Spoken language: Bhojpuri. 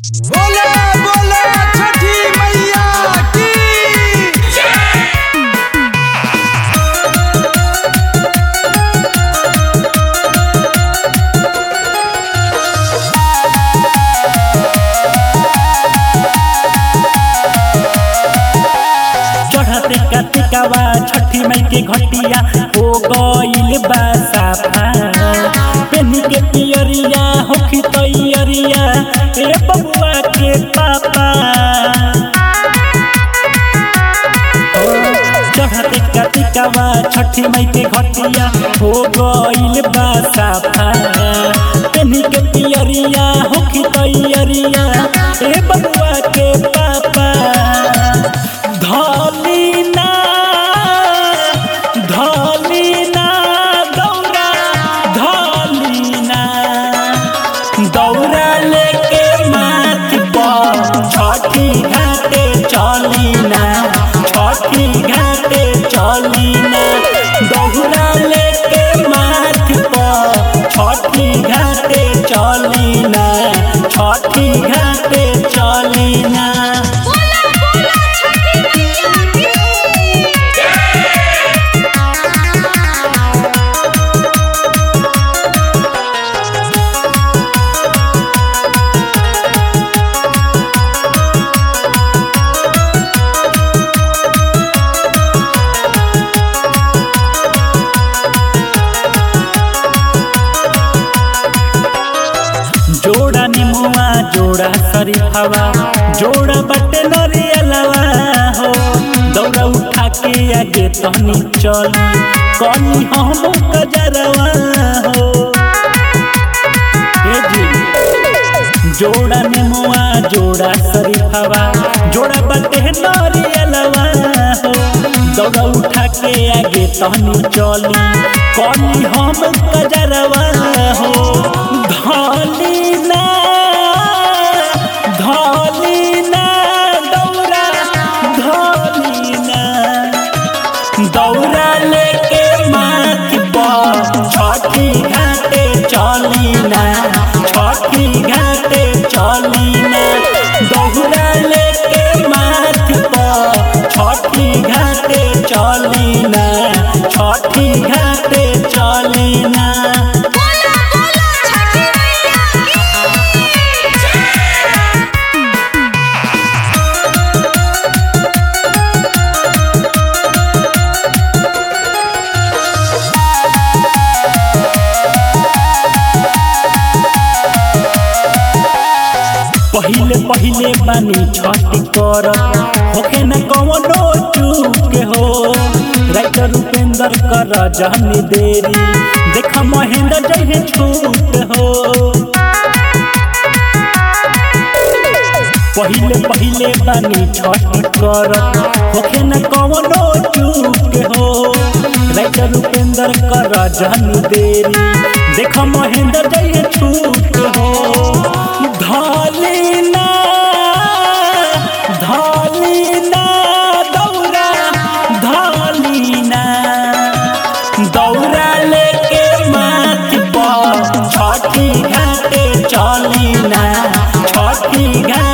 बोले बोले छठी मैया की चढ़ते कतिकावा छठी माई के घटिया हो गइल बा साफा पेनी के पियरिया होखी तैयरिया ए बबुआ के पापा चढ़ते कतिकावा छठी माई के घटिया हो गइल बा साफा पेनी के पियरिया होखी तैयरिया ए बबुआ के पापा धलिना धलिना दौरा धलिना दौरा लेके माथ पर छठी घाटे चलिना छठी घाटे चलिना दौरा लेके माथ पर छठी घाटे चलिना छठी घाटे चलिना बोला बोला छठी मैया की जोड़ा निमुआ जोड़ा शरीफावा जोड़ा बटे नरियलवा हो दौड़ा उठा के आगे तहनी चली कनी हम कजरवा हो ए जी जोड़ा निमुआ जोड़ा शरीफावा जोड़ा बटे नरियलवा हो दौड़ा उठा के आगे तहनी चली कनी हम कजरवा हो धलिना धलिना दौरा धलिना दौरा लेके माथ पर छठी घाटे चलिना छठी घाटे चलिना दौरा लेके माथ पर छठी घाटे चलिना छठी घाटे चलिना बोला बोला छठी मैया की पहिले पहिले बानी छठी कर होखे न कवनो चूक हो राइटर उपेंद्र कर जहनी देरी देख महेंद्र जहे छूट हो पहिले पहिले बानी छठी कर होखे न कवनो चूक हो राइटर उपेंद्र कर जहनी देरी देख महेंद्र जहे छूट हो धलिना धलिना दौरा धलिना दौरा लेके माथ पर छठी घाटे चलिना छठी घाटे